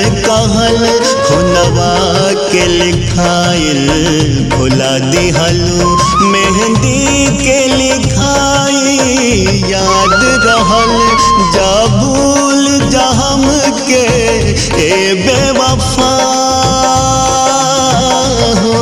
कहल खुनवा के लिखाइल भुला दिहलू मेहंदी के लिखाई याद रहल जा भूल जा हम के ए बेवफा हो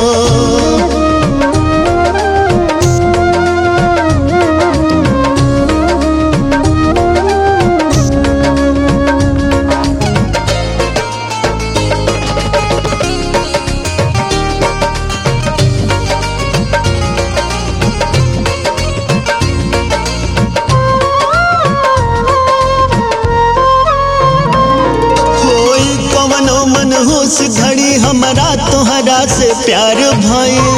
होई कवनो मनहूस घड़ी हमरा तोहरा से प्यार भइल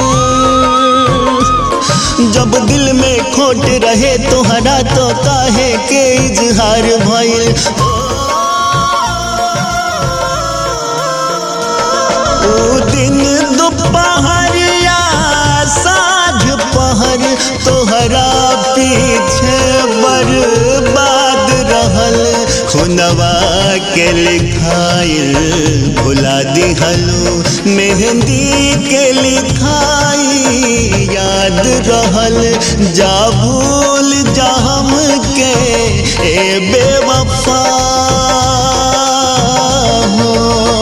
जब दिल में खोट रहे तोहरा तो काहे के इजहार भइल ओ दिन दोपहरिया साँझ पहर तोहरा पीछे बर्बाद रहल खुनवा के लिखाइल भुला दिहलू मेहंदी के लिखाई याद रहल जा भूल जा हम के ए बेवफा हो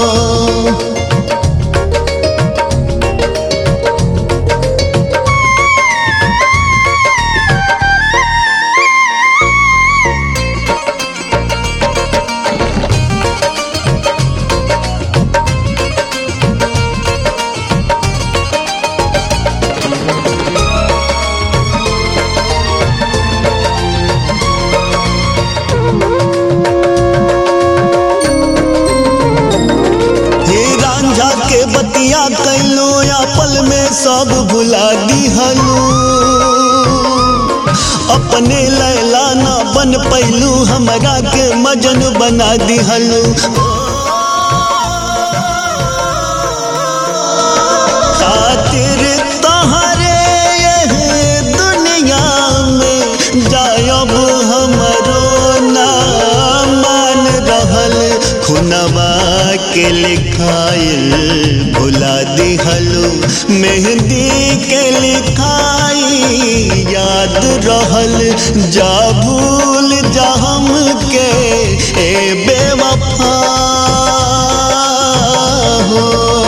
हे रांझा के बतिया कैलो या पल में सब भुला दिहलू अपने लैला ना बन पैलू हमरा के मजन बना दिहलू खातिर तहरे यह दुनिया में जायब हमरो ना मान रहल खुनवा के लिखाइल भुला दिहलू मेहंदी के लिखाई याद रहल जा भूल जा हम के ए बेवफा हो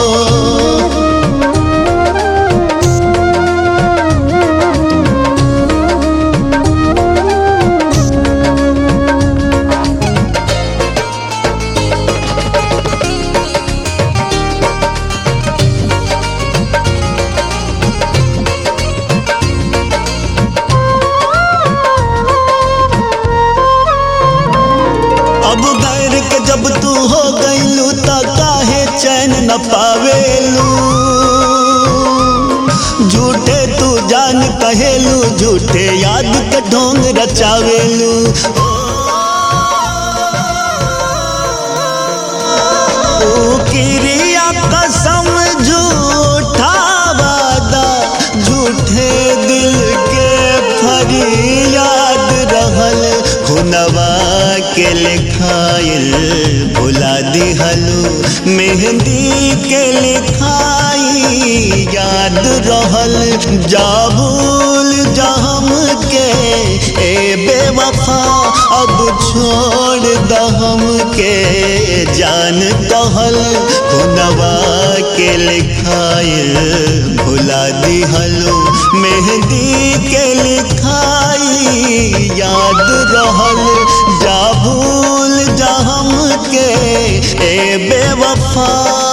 अब गैर के जब तू हो गईलू त काहे चैन न पावेलू झूठे तू जान कहेलू झूठे याद के ढोंग रचावेलू ओ किरिया कसम झूठा वादा झूठे दिल के फरियाद रहल खुनवा के लिखाइल भुला दिहलू मेहंदी के लिखाई याद रहल जा भूल जा हम के ए बेवफा अब छोड़ द हम के जान कहल खुनवा के लिखाइल भुला दिहलू मेहंदी के लिखाई याद रहल जा भूल जा हम के ए बेवफा